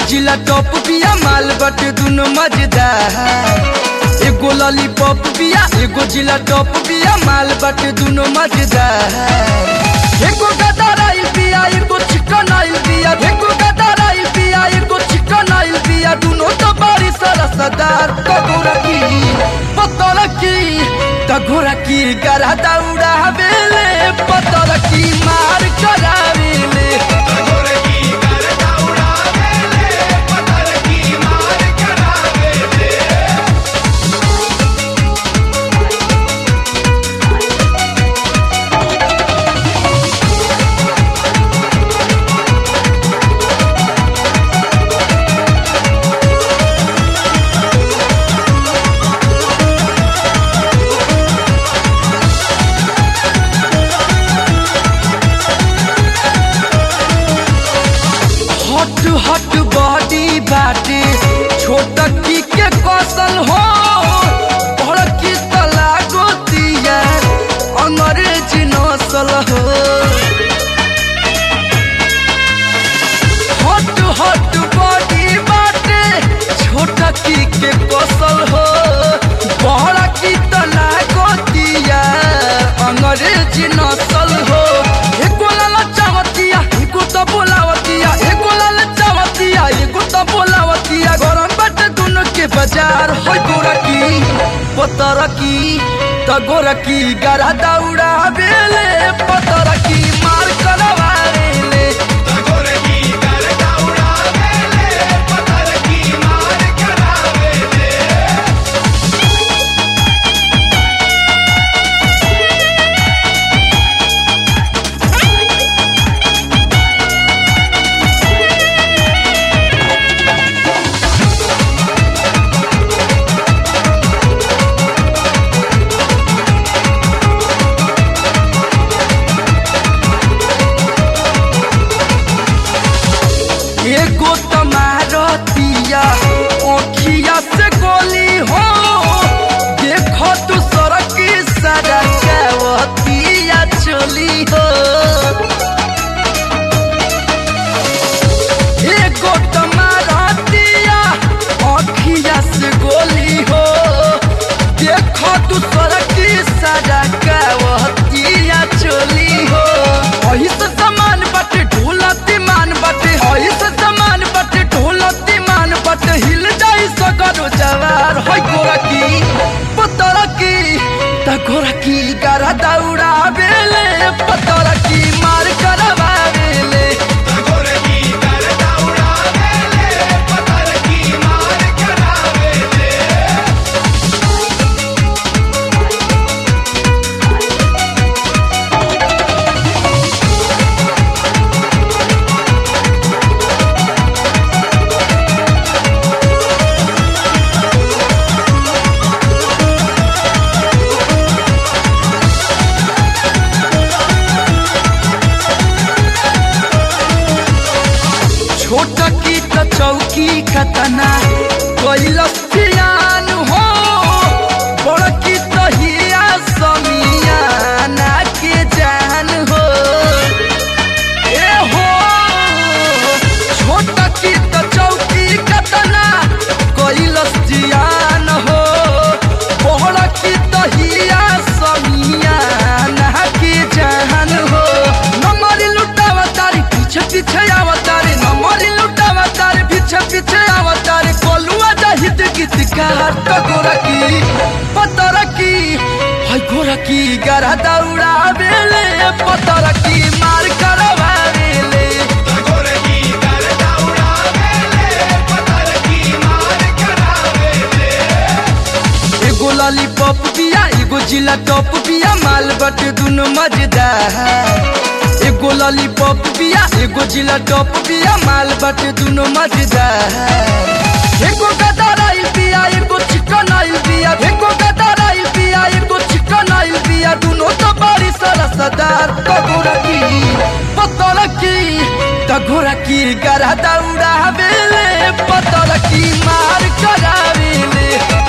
जिला टॉप बिया माल बटे दुनो मजेदार एगो लॉलीपॉप बिया एगो जिला टॉप बिया माल बटे दुनो मजेदार एगो गदर आइल बिया एगो चिकन आइल बिया एगो गदर आइल बिया एगो चिकन आइल बिया दुनो तो बड़ी सरसदार तगोरा की पतला की तगोरा की गरा दौड़ा बेले पतला की मार करावेले हट हट बॉडी बाटे छोट की के कौशल हो बड़ की तला गोतिया अंग्रेजी नसल हो हट हट बॉडी बाटे छोट की के कौशल हो बड़ की तला गोतिया अंग्रेजी नसल हो एको लाला चावतिया एको तो बोलावतिया एको लाला चावतिया एको तो बोलावतिया गरम बाटे दोनों के बाजार होय गोरा की पतर की त गोरा की गरा दौड़ा बेले पतर की मार करवाले एगो तुम्हारो तिया ओखिया से गोली हो देखो तू सड़क की सड़कवतिया चली हो एगो तुम्हारो तिया ओखिया से गोली हो देखो तू सड़क की सड़कवतिया चली हो अही से समान बाटे ढोलती मान बाटे अही से समान बाटे ढोलती मान बाटे हिल जाई सगरो जवार होय गोरा की पतर की त गोरा की गरा दौड़ा बेले पतर की मार करवा बेले छोट की त चौकी खतना कैलस ध्यान हो बड़ की त हिया समियाना के जान हो ए हो छोट की त चौकी खतना कैलस ध्यान हो बड़ की त हिया समियाना के जान हो नमरी लुटावा तारी पीछे पीछे आवतारी नमरी लुटावा तारी पीछे पीछे आवतारी कोलुआ जाहिद गीतकार तो गोरा की पतर की हाय गोरा की गरा दौड़ा बेले पतर की मार करवा बेले एगो लॉलीपॉप बिया एगो जिला टॉप बिया माल बटे दुनो मजेदार एगो लॉलीपॉप बिया एगो जिला टॉप बिया माल बटे दुनो मजेदार एगो गदर आइल बिया एगो चिकन आइल बिया एगो गदर आइल बिया एगो चिकन आइल बिया दुनो तो बड़ी सरसदार तगोरा की पतला की तगोरा की गरा दौड़ा बेले पतला की मार करावेले